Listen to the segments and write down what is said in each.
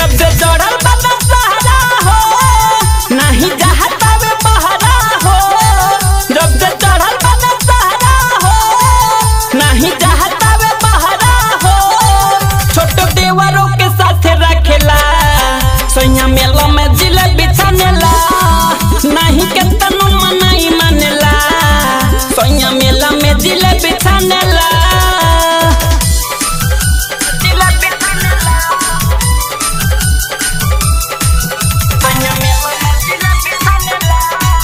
जब से चढ़ल बना सहारा हो नहीं जहता वे बहरा हो जब से चढ़ल बना सहारा हो नहीं जहता वे बहरा हो छोटो देवरों के साथ रखेला सोया मेला में जिलेबी छानेला नहीं के तनु मनाई मानेला सोया मेला में जिलेबी छानेला जिलेबी छानेला सोया मेला में जिलेबी छानेला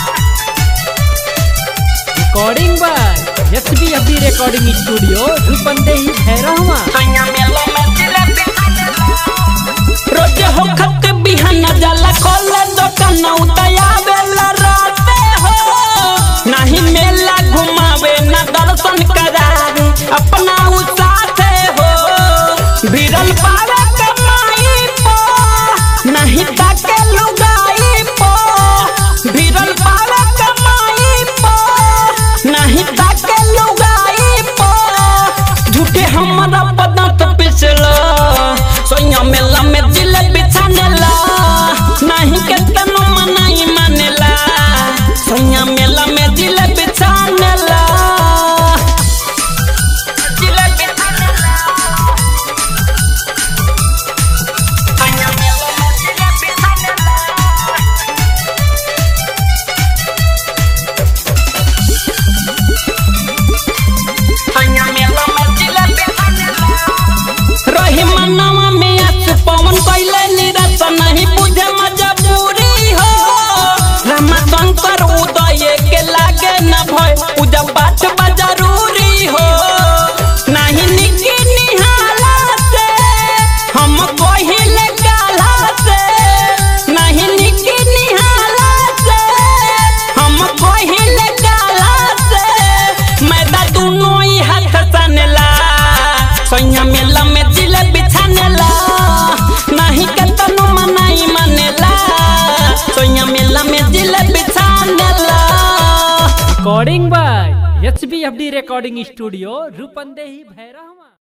recording by S B F D recording studio Rupandehi Bhairahawa सोया मेला में जिलेबी छानेला रोज हो खत बिहाना जाला खोले दुकान उतया बेला राते हो नहीं मेला घुमावे ना दर्शन करावे अपना उ साथे हो भिड़ल पावे कमाई पो नहीं ताके लुगाई पो भिड़ल पावे कमाई पो नहीं ताके लुगाई पो झूठे हमारा पदार्थ पिछला सोया मेला में जिलेबी छानेला नहीं के तनु मनाई मानेला सोया मेला में जिलेबी छानेला जिलेबी छानेला सोया मेला में जिलेबी छानेला सोया मेला में जिलेबी छानेला रही मनवा में आज पवन कैले निरत नहीं बुझे मजबूरी हो रामा शंकर उदय के लागे न भय पूजा पाठ बा जरूरी हो नहीं निकी निहाला से हम कहिले काला से नहीं निकी निहाला से हम कहिले काला से मैदा दोनों ही हाथ सनेला सोया मेला में जिलेबी छानेला नहीं के तनु मनाई मानेला सोया मेला में जिलेबी छानेला recording by H B F D recording studio Rupandehi Bhairahawa